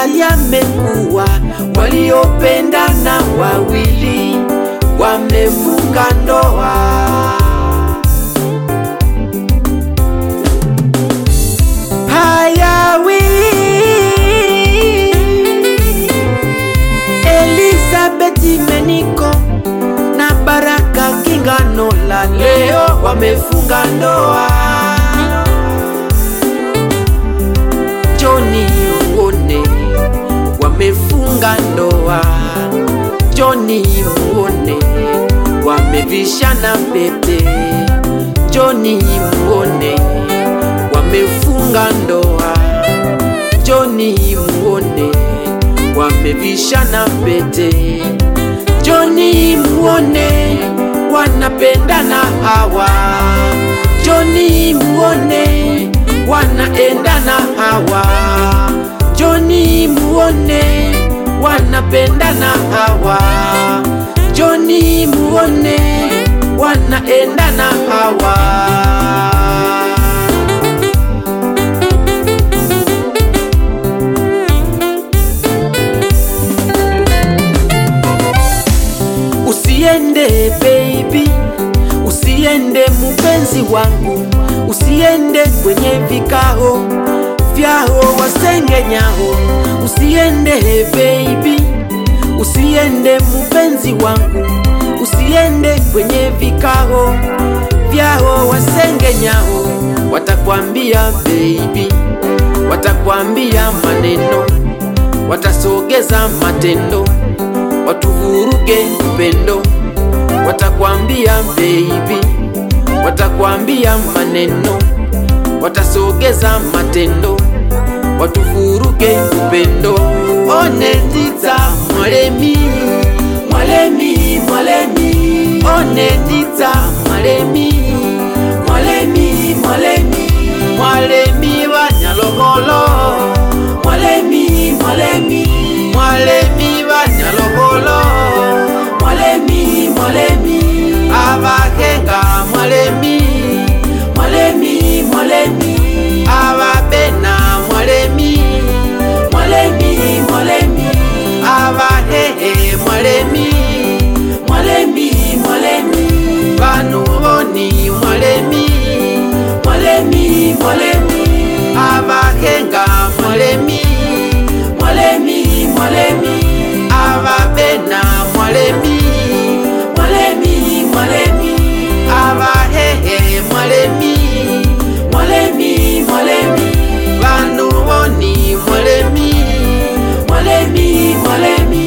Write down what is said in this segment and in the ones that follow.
sasa yamekuwa, waliopendana wawili wamefunga ndoa. Hayawi Elizabeth Meniko na Baraka Kinganola leo wamefunga ndoa. Joni Muone wamefunga ndoa. Joni Muone wamevishana pete. Joni Muone wamefunga ndoa. Joni Muone wamevishana pete. Joni Muone wanapendana hawa. Joni Muone wanaendana hawa. Joni Muone wanapendana hawa. Joni Muone wanaendana hawa. Usiende baby, usiende mupenzi wangu, usiende kwenye vikao vyao wasengenyao. Usiende baby, usiende mupenzi wangu, usiende kwenye vikao vyao wasengenyao. Watakwambia baby, watakwambia maneno, watasogeza matendo watuvuruge upendo, watakwambia baby, watakwambia maneno, watasogeza matendo, watuvuruge upendo. One ndita mwalemi, mwalemi, mwalemi, one ndita mwalemi, mwalemi, mwalemi, mwalemi wa Nyalogolo, mwalemi, mwalemi, mwalemi wa Nyalogolo, mwalemi, mwalemi, abakenga mwalemi, mwalemi, mwalemi, ababena mwalemi, mwalemi, mwalemi, abahehe mwalemi, mwalemi, mwalemi, banu boni mwalemi, mwalemi, mwalemi, abakenga mwalemi, mwalemi, mwalemi, ababena mwalemi, mwalemi, mwalemi, abahehe mwalemi, mwalemi, mwalemi, banu boni mwalemi, mwalemi, mwalemi.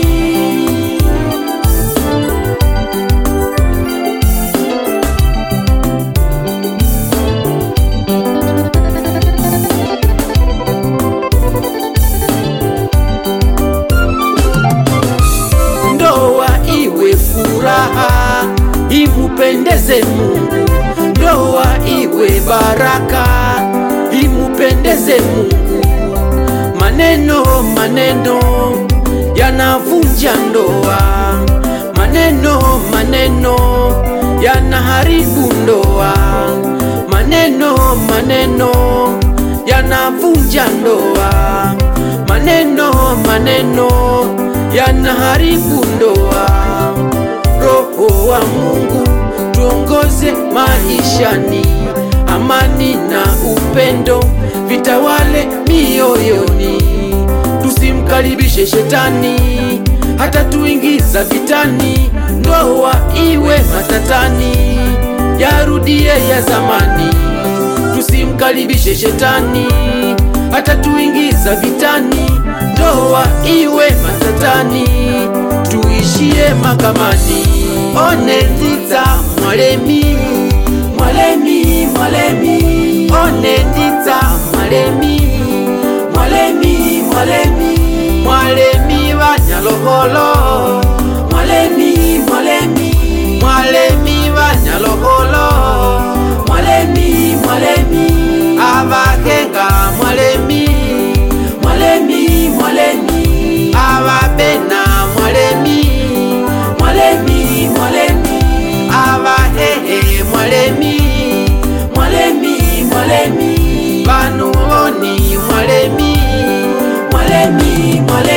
ndoa iwe furaha, imupendeze Mungu. Ndoa iwe baraka, imupendeze Mungu. Maneno maneno yanavunja ndoa, maneno maneno yanaharibu ndoa, maneno maneno yanavunja ndoa, maneno maneno yanaharibu ndoa. Roho wa Mungu tuongoze maishani, amani na upendo vitawale mioyoni, tusimkaribishe shetani hata tuingiza vitani, ndoa iwe matatani, yarudie ya zamani, tusimkaribishe shetani hata tuingiza vitani, ndoa iwe matatani, tuishie makamani. One ndita mwalemi, mwalemi, mwalemi, one ndita mwalemi, mwalemi, mwalemi, mwalemi wa Nyalogolo, mwalemi, mwalemi, mwalemi wa Nyalogolo, mwalemi, mwalemi, abakenga mwalemi, mwalemi, mwalemi, ababena mwalemi, mwalemi, mwalemi, abahehe mwalemi, mwalemi, mwalemi, banu boni mwalemi, mwalemi mwaleni, mwaleni